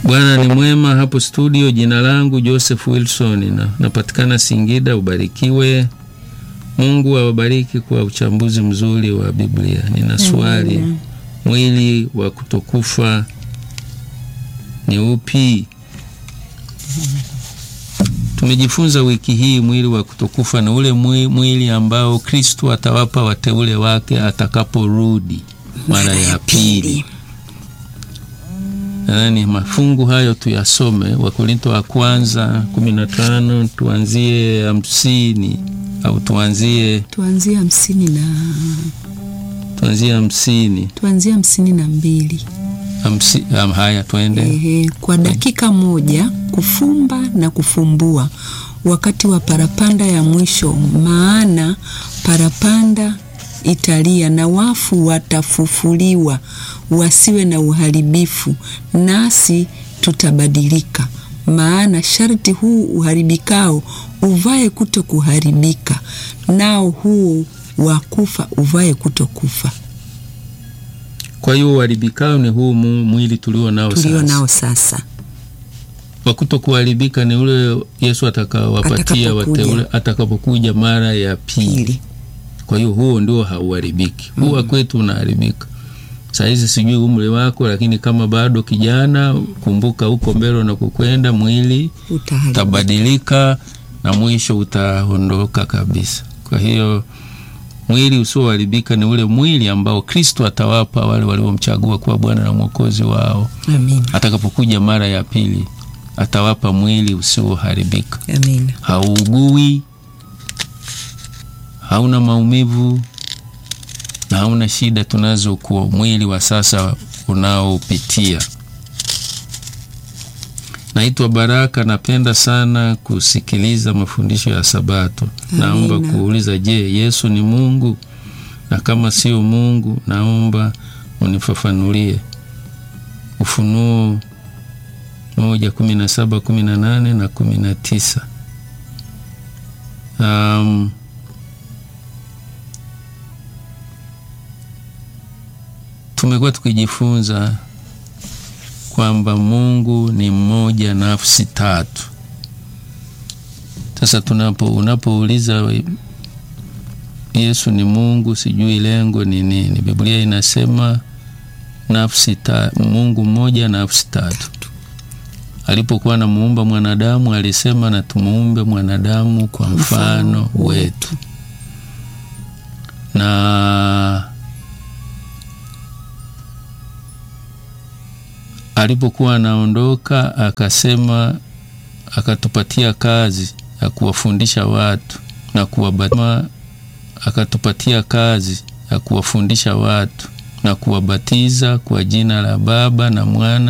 Bwana ni mwema hapo studio. Jina langu Joseph Wilson na napatikana Singida. Ubarikiwe. Mungu awabariki kwa uchambuzi mzuri wa Biblia. Nina swali, Amina. mwili wa kutokufa ni upi? Tumejifunza wiki hii mwili wa kutokufa ni ule mwi- mwili ambao Kristo atawapa wateule wake atakaporudi mara ya pili. Nadhani mafungu hayo tuyasome. Wakorinto wa kwanza kumi na tano tuanzie hamsini au tuanzie Tuanzie hamsini na tuanzie hamsini tuanzie hamsini na mbili. hamsi, ham, haya twende. Ehe, kwa dakika moja kufumba na kufumbua wakati wa parapanda ya mwisho, maana parapanda italia na wafu watafufuliwa, wasiwe na uharibifu, nasi tutabadilika. Maana sharti huu uharibikao uvae kuto kuharibika, nao huu wa kufa uvae kuto kufa, Kwa hiyo uharibikao ni huu mu- mwili tulio nao tulio sasa. nao sasa. Wakuto kuharibika ni ule Yesu atakawapatia Atakapokuja. wateule atakapokuja mara ya pili. Pili. Kwa hiyo huo ndio hauharibiki. Huu wa kwetu unaharibika. Sahizi sijui umri wako, lakini kama bado kijana, kumbuka huko mbele na kukwenda, mwili Utaharibika. utabadilika na mwisho utaondoka kabisa. Kwa hiyo mwili usioharibika ni ule mwili ambao Kristo atawapa wale waliomchagua kuwa Bwana na Mwokozi wao Amina. atakapokuja mara ya pili, atawapa mwili usioharibika Amina. hauugui, hauna maumivu na hauna shida tunazokuwa mwili wa sasa unaopitia. Naitwa Baraka, napenda sana kusikiliza mafundisho ya Sabato. Naomba Amina. kuuliza, je, Yesu ni Mungu? Na kama sio Mungu, naomba unifafanulie. Ufunuo moja kumi na saba kumi na nane na kumi na tisa. Um, tumekuwa tukijifunza kwamba Mungu ni mmoja, nafsi tatu. Sasa tunapo unapouliza we- Yesu ni Mungu, sijui lengo ni nini? Biblia inasema nafsi ta, Mungu mmoja, nafsi tatu. Alipokuwa anamuumba mwanadamu alisema na tumuumbe mwanadamu kwa mfano wetu, na alipokuwa anaondoka akasema, akatupatia kazi ya kuwafundisha watu na kuwabatiza, akatupatia kazi ya kuwafundisha watu na kuwabatiza kwa jina la Baba na Mwana